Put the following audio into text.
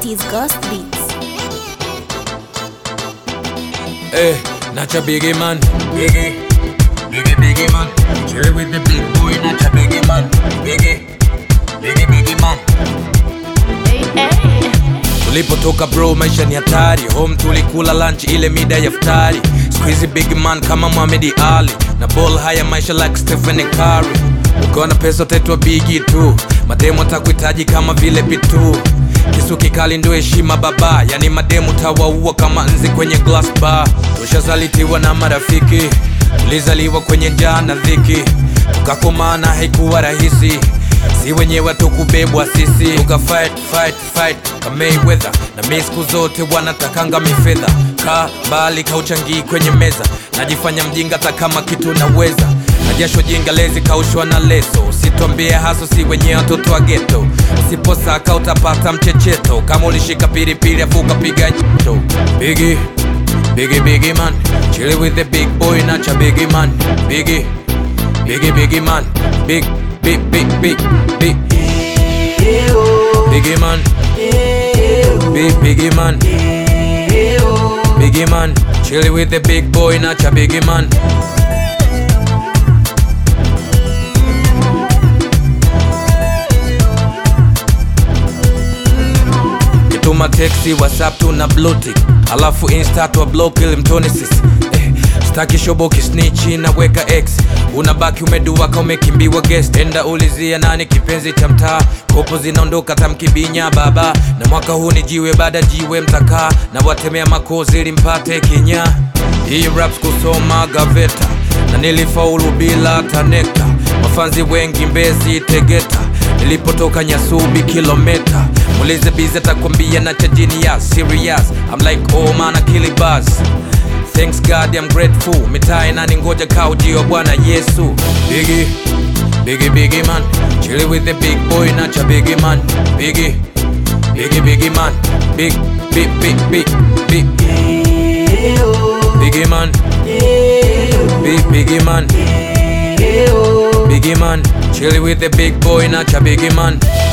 is Ghost Beats. Eh, Nacha Biggie man, Biggie, Biggie Biggie man, chill with the big boy, Nacha Biggie man, Biggie, Biggie Biggie man. Tulipotoka bro, maisha ni hatari. Home tulikula lunch ile mida ya futari. Squeezy big man kama Muhammad Ali na ball haya maisha like Stephen Curry. Ukiwa na pesa utaitwa bigi tu, mademu atakuhitaji kama vile pitu. Kisu kikali ndio heshima baba, yani mademu tawaua kama nzi kwenye glass bar. Tushazalitiwa na marafiki, tulizaliwa kwenye njaa na dhiki, tukakomana haikuwa rahisi si wenyewe tukubebwa sisi tuka fight fight fight kama Mayweather na mi siku zote wanatakanga mifedha ka mbali kauchangii kwenye meza najifanya mjinga hata kama kitu naweza na jasho jinga lezi kaushwa na leso usitwambie haso si wenyewe watoto wa geto usiposaka utapata mchecheto kama ulishika pilipili afu ukapiga nyito bigi bigi bigi man chill with the big boy nacha bigi man bigi bigi bigi man big big big big big biggie man big biggie man biggie man chill with the big boy nacha biggie man kituma teksi whatsapp tuna blutik alafu insta twa block ili mtone sisi eh, staki shobo kisnichi naweka x unabaki umeduaka umekimbiwa guest enda ulizia nani kipenzi cha mtaa kopo zinaondoka tamkibinya baba na mwaka huu ni jiwe baada jiwe mtakaa na watemea makozi ili mpate kinya hii raps kusoma gaveta na nilifaulu bila tanekta mafanzi wengi mbezi tegeta nilipotoka nyasubi kilometa mulize bizi atakwambia na chajini ya serious I'm like oh man akili buzz Thanks God I'm grateful mitaa inaningoja kaujio Bwana Yesu Biggie, Biggie Biggie man Chill with the big boy nacha Biggie man Biggie, Biggie Biggie man Big, big, big, big, big Biggie man Big Biggie man Biggie man Chill with the big boy nacha Biggie man